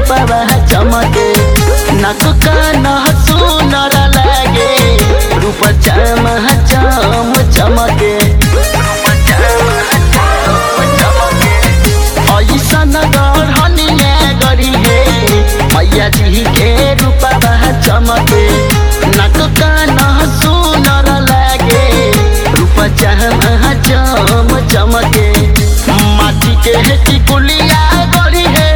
रूपवा चमके नाक कान सुनर लागे रूप चम चम चमके ऐसन गढ़निया गरी हे मैया जी के रूपवा चमके नाक कान सुनर लागे रूप चम चम चमके माटी के टिकुलिया गरी हे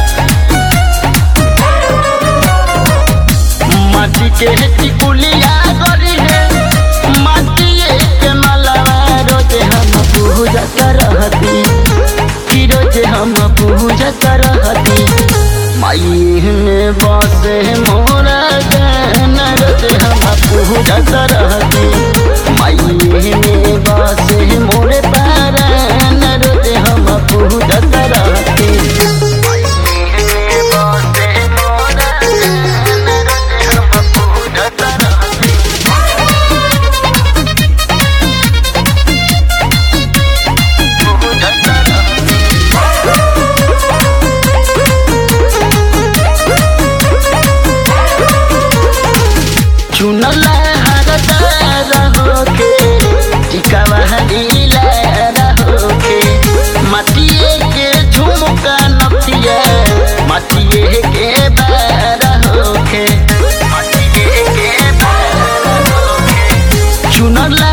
माटी के टिकुलिया गरी हे माटी के मलवा रोजे हम पूजत रहती कि रोजे हम पूजत रहती माई में बसे मोरा गन रोजे हम पूजत रहती माई में बसे मोरे पारन रोजे हम पूजत रहती माई में बसे मोरा गन रोजे हम पूजत रहती पूजत रहती चुनल हरदार होके टिकावा लीला होके माटिए के झुमका नथिया माटिए के बार होके माटिए के बार होके चुनल